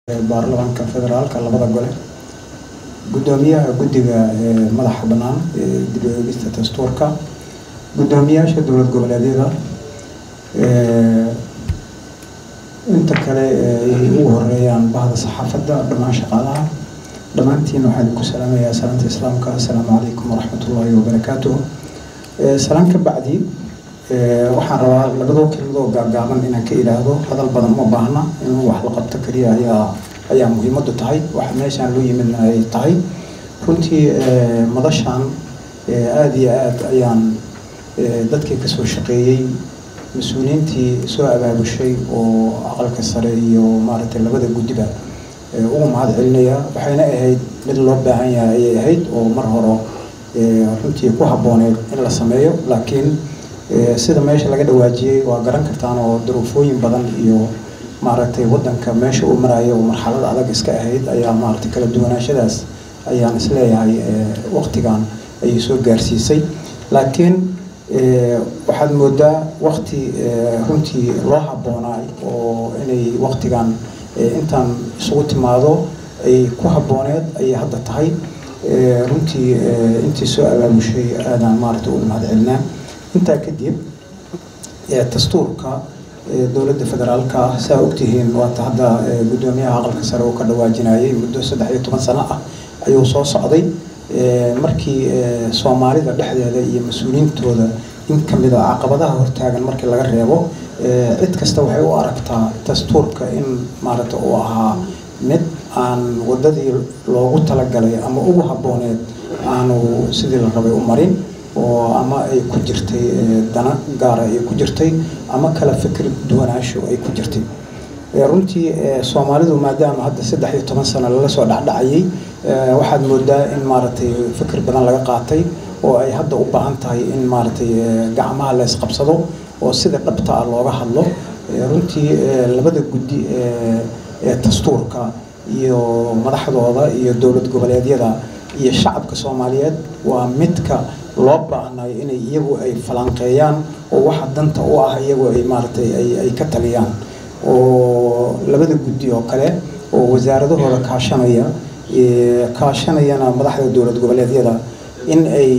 baarlamaanka federaalka labada gole gudoomiyaha guddiga madaxa bannaan ee dib u eegista dastuurka guddoomiyaasha dowlad goboleedyada inta kale ay ugu horeeyaan bahda saxaafadda dhammaan shaqaalaha dhammaantiin waxaan idinku salaamayaa salaanta islaamka assalaamu calaykum waraxmatullaahi wabarakaatuh salaan ka bacdi waxaan rabaa labadoo kelmadoo gaagaaban inaan ka idhaahdo hadal badan uma baahna in wax la qabto keliya ayaa ayaa muhiimaddu tahay waxa meeshaan loo yimidna ay tahay runtii madashaan aada iyo aada ayaan dadkii kasoo shaqeeyey mas-uuliyiintii soo abaabushay oo aqalka sare iyo maaragtay labada guddiba ugu mahad celinaya waxayna ahayd mid loo baahan yahay ayay ahayd oo mar hore runtii ku habbooneed in la sameeyo laakiin sida meesha laga dhawaajiyey waa garan kartaan oo duruufooyin badan iyo maaragtay wadanka meesha uu maraya oo marxalad adag iska ahayd ayaa maaragtay kala duwanaashadaas ayaan isleeyahay waqtigan ayay soo gaarsiisay laakiin waxaad moodaa waqti runtii loo habboonaay oo inay waqtigan intaan isugu timaado ay ku habbooneed ayay hadda tahay runtii intii soo abaabushay aadaan maaragtay ugu mahad celinaa intaa kadib dastuurka dowladda federaalka ah saa ogtihiin waata hadda guddoomiyaha aqalka sare uu ka dhawaajinayay muddo saddex iyo toban sano ah ayuu soo socday markii soomaalida dhexdeeda iyo mas-uuliyiintooda in kamid a caqabadaha hortaagan markii laga reebo cid kasta waxay u aragtaa dastuurka in maaragta uu ahaa mid aan wadadii loogu talagalay ama ugu habbooneed aanu sidii la rabay u marin oo ama ay ku jirtay dana gaara ay ku jirtay ama kala fikir duwanaasho ay ku jirtay runtii soomaalidu maadaama hadda saddex iyo toban sano lala soo dhacdhacayay waxaad moodaa in maaragtay fikir badan laga qaatay oo ay hadda u baahan tahay in maaragtay gacmaha la isqabsado oo sida dhabta ah looga hadlo runtii labada guddi ee dastuurka iyo madaxdooda iyo dowlad goboleedyada iyo shacabka soomaaliyeed waa midka loo baahnay inay iyagu ay falanqeeyaan oo waxa danta u ah iyagu ay maaragtay ay ka taliyaan oo labada guddi oo kale oo wasaaradahooda kaashanaya kaashanayana madaxda dowlad goboleedyada in ay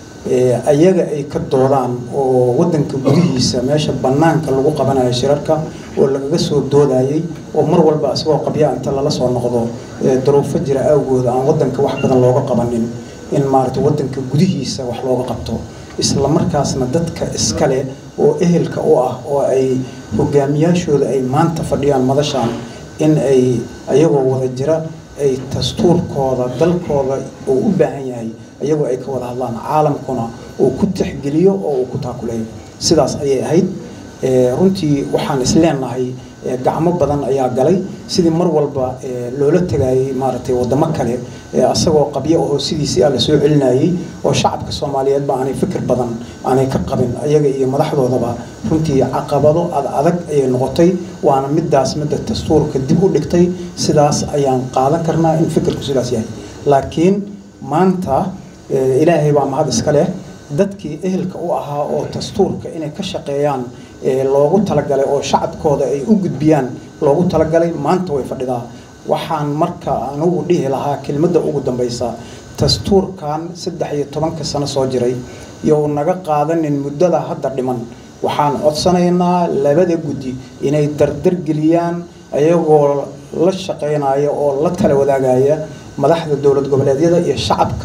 ayaga ay ka doodaan oo wadanka gudihiisa meesha banaanka lagu qabanayo shirarka oo lagaga soo doodayay oo mar walba isagoo qabya inta lala soo noqdo daruufo jira awgooda aan wadanka wax badan looga qabanin in maaragtay wadanka gudihiisa wax looga qabto isla markaasna dadka iskale oo ehelka u ah oo ay hogaamiyaashooda ay maanta fadhiyaan madashaan in ay ayagoo wada jira ay dastuurkooda dalkooda uu u baahan yahay ayagoo ay ka wada hadlaan caalamkuna uu ku tixgeliyo oo uu ku taakuleeyo sidaas ayay ahayd runtii waxaan isleenahay gacmo badan ayaa galay sidii mar walba loola tegayay maaragtay wadamo kale asagoo qabyo ahoo sidiisii ah lasoo celinayay oo shacabka soomaaliyeedba aanay fikir badan aanay ka qabin ayaga iyo madaxdoodaba runtii caqabado ad adag ayay noqotay waana midaas midda dastuurka dib u dhigtay sidaas ayaan qaadan karnaa in fikirku sidaas yahay laakiin maanta ilaahay baa mahad iska leh dadkii ehelka u ahaa oo dastuurka inay ka shaqeeyaan loogu talagalay oo shacabkooda ay u gudbiyaan loogu talagalay maanta way fadhidaa waxaan marka anugu dhihi lahaa kelmadda ugu dambaysa dastuurkan saddex iyo tobanka sano soo jiray iyo naga qaadanin muddada hadda dhiman waxaan codsanaynaa labada guddi inay dardargeliyaan ayagoo la shaqeynaya oo la tala wadaagaya madaxda dowlad goboleedyada iyo shacabka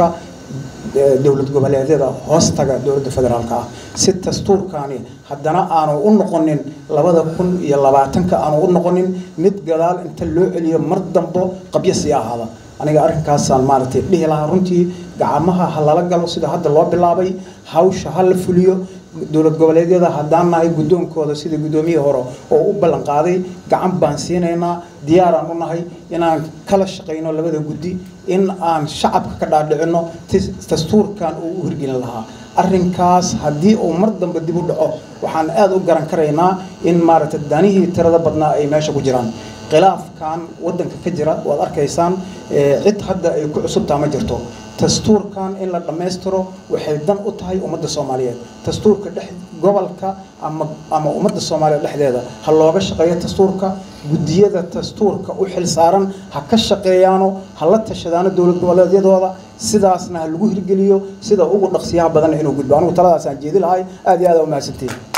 dowlad goboleedyada hoostaga dowladda federaalka ah si dastuurkaani haddana aanu u noqonin labada kun iyo labaatanka aanu u noqonin mid gadaal inta loo celiyo mar dambo qabyo sii ahaada aniga arrinkaasaan maaragtay dhihi lahaa runtii gacmaha ha lala galo sida hadda loo bilaabay hawsha ha la fuliyo dowlad goboleedyada haddaan nahay guddoonkooda sida guddoomiyihii hore oo u ballan qaaday gacan baan siinaynaa diyaaraan u nahay inaan kala shaqayno labada guddi in aan shacabka ka dhaadhicino dastuurkan uu u hirgelin lahaa arrinkaas haddii uu mar dambe dib u dhaco waxaan aada u garan karaynaa in maaragtay danihii tirada badnaa ay meesha ku jiraan khilaafkan wadanka ka jira waad arkaysaan cid hadda ay ku cusubtaa ma jirto dastuurkan in la dhammaystiro waxay dan u tahay ummadda soomaaliyeed dastuurka dhex gobolka ama ama ummadda soomaaliya dhexdeeda ha looga shaqeeyo dastuurka guddiyada dastuurka u xil saaran ha ka shaqeeyaano ha la tashadaano dowlad goboleedyadooda sidaasna ha lagu hirgeliyo sida ugu dhaqsiyaha badanna inuu gudbo anigu taladaasaan jeedi lahay aad iyo aad aa umahadsantiin